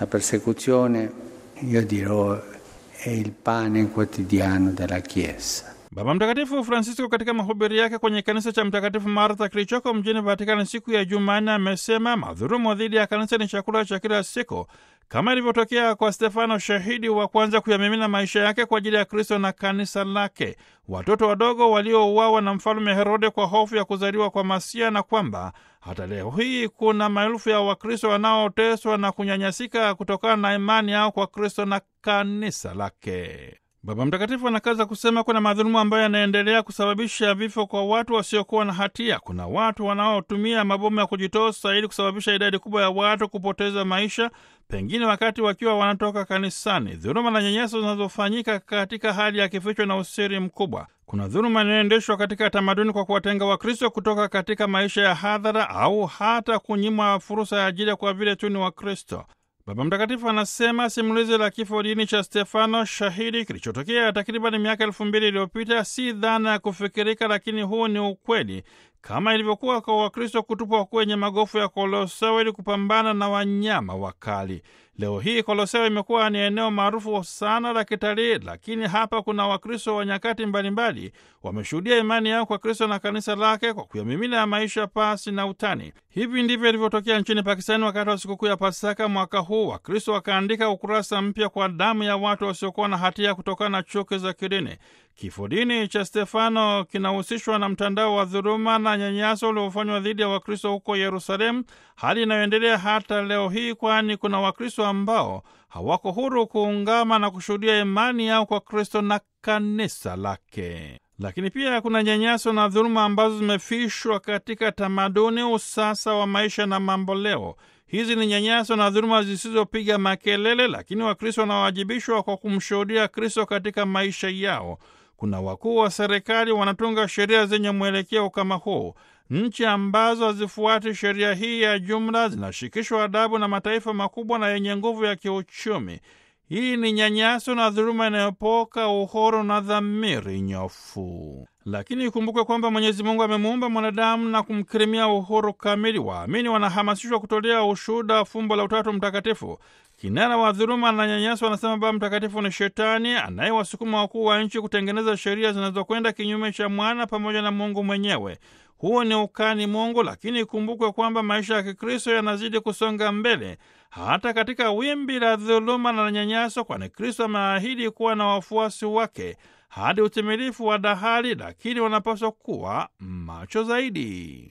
La persecuzione, io dirò, è il pane quotidiano della Chiesa. Baba Mtakatifu Francisco katika mahubiri yake kwenye kanisa cha Mtakatifu Martha kilichoko mjini Vatikani siku ya Jumanne amesema madhulumu dhidi ya kanisa ni chakula cha kila siku, kama ilivyotokea kwa Stefano, shahidi wa kwanza kuyamimina maisha yake kwa ajili ya Kristo na kanisa lake, watoto wadogo waliouawa na mfalume Herode kwa hofu ya kuzaliwa kwa Masia, na kwamba hata leo hii kuna maelfu ya Wakristo wanaoteswa na kunyanyasika kutokana na imani yao kwa Kristo na kanisa lake. Baba Mtakatifu anakaza kusema kuna madhulumu ambayo yanaendelea kusababisha vifo kwa watu wasiokuwa na hatia. Kuna watu wanaotumia mabomu ya kujitosa ili kusababisha idadi kubwa ya watu kupoteza maisha, pengine wakati wakiwa wanatoka kanisani. Dhuluma na nyanyaso zinazofanyika katika hali ya kificho na usiri mkubwa. Kuna dhuluma inayoendeshwa katika tamaduni kwa kuwatenga Wakristo kutoka katika maisha ya hadhara au hata kunyimwa fursa ya ajira kwa vile tu ni Wakristo. Baba Mtakatifu anasema simulizi la kifo dini cha Stefano shahidi kilichotokea takribani miaka elfu mbili iliyopita si dhana ya kufikirika, lakini huu ni ukweli, kama ilivyokuwa kwa Wakristo kutupwa kwenye magofu ya Koloseo ili kupambana na wanyama wakali. Leo hii Koloseo imekuwa ni eneo maarufu sana la kitalii, lakini hapa kuna Wakristo wa nyakati mbalimbali wameshuhudia imani yao kwa Kristo na kanisa lake kwa kuyamimina ya maisha pasi na utani. Hivi ndivyo ilivyotokea nchini Pakistani wakati wa sikukuu ya Pasaka mwaka huu. Wakristo wakaandika ukurasa mpya kwa damu ya watu wasiokuwa na hatia kutokana na chuki za kidini. Kifo dini cha Stefano kinahusishwa na mtandao wa dhuluma na nyanyaso uliofanywa dhidi ya Wakristo huko Yerusalemu, hali inayoendelea hata leo hii, kwani kuna Wakristo ambao hawako huru kuungama na kushuhudia imani yao kwa Kristo na kanisa lake. Lakini pia kuna nyanyaso na dhuluma ambazo zimefishwa katika tamaduni, usasa wa maisha na mambo leo. Hizi ni nyanyaso na dhuluma zisizopiga makelele, lakini Wakristo wanawajibishwa kwa kumshuhudia Kristo katika maisha yao. Kuna wakuu wa serikali wanatunga sheria zenye mwelekeo kama huu. Nchi ambazo hazifuati sheria hii ya jumla zinashikishwa adabu na mataifa makubwa na yenye nguvu ya kiuchumi. Hii ni nyanyaso na dhuluma inayopoka uhuru na dhamiri nyofu. Lakini ikumbukwe kwamba Mwenyezi Mungu amemuumba mwanadamu na kumkirimia uhuru kamili. Waamini wanahamasishwa kutolea ushuhuda wa fumbo la Utatu Mtakatifu. Kinara wa dhuluma na nyanyaso anasema Baba Mtakatifu ni Shetani anayewasukuma wakuu wa nchi kutengeneza sheria zinazokwenda kinyume cha mwana pamoja na Mungu mwenyewe. Huo ni ukani Mungu, lakini ikumbukwe kwamba maisha ya Kikristo yanazidi kusonga mbele hata katika wimbi la dhuluma na nyanyaso, kwani Kristo ameahidi kuwa na wafuasi wake hadi utimilifu wa dahali, lakini wanapaswa kuwa macho zaidi.